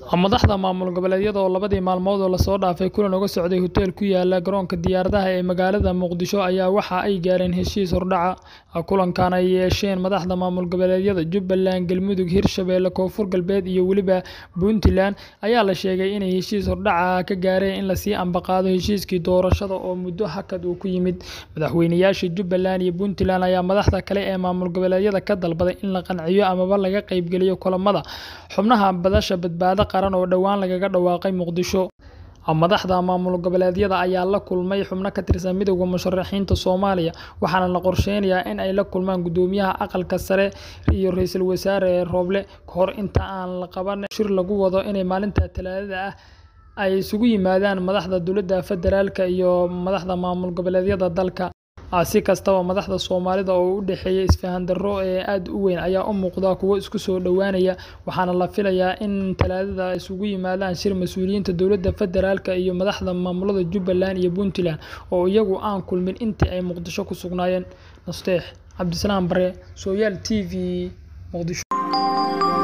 Madaxda maamul goboleedyada oo labadii maalmood ee lasoo dhaafay kulan uga socday hotel ku yaala garoonka diyaaradaha ee magaalada Muqdisho ayaa waxa ay gaareen heshiis hordhac ah. Kulankan ay yeesheen madaxda maamul goboleedyada Jubbaland, Galmudug, Hirshabelle, Koonfur Galbeed iyo weliba Puntland ayaa la sheegay inay heshiis hordhac ah ka gaareen in la sii ambaqaado heshiiskii doorashada oo muddo hakad ku yimid. Madaxweynayaasha Jubbaland iyo Puntland ayaa madaxda kale ee maamul goboleedyada ka dalbaday in la qanciyo amaba laga qaybgeliyo kulamada xubnaha Madasha Badbaado Qaran oo dhowaan lagaga dhawaaqay Muqdisho. Madaxda maamul goboleedyada ayaa la kulmay xubno ka tirsan Midowga Musharixiinta Soomaaliya, waxaana la qorsheynayaa in ay la kulmaan Guddoomiyaha Aqalka Sare iyo Ra'iisul Wasaare Roble kahor inta aan la qaban shir lagu wado in maalinta Talaadada ah ay isugu yimaadaan madaxda dowladda federaalk iyo madaxda maamul goboleedyada dalka. Si kastaba, madaxda Soomaalida oo u dhaxeeya isfahan darro aad u weyn ayaa u muuqda kuwo isku soo dhawaanaya, waxaana la filayaa in Talaadada ay isugu yimaadaan shir mas'uuliyiinta dowladda federaalk iyo madaxda maamulada Jubbaland iyo Puntland oo iyagu aan kulmin intii ay Muqdisho ku sugnaayeen. Nasteex Cabdisalaam Bare, Sooyaal TV, Muqdisho.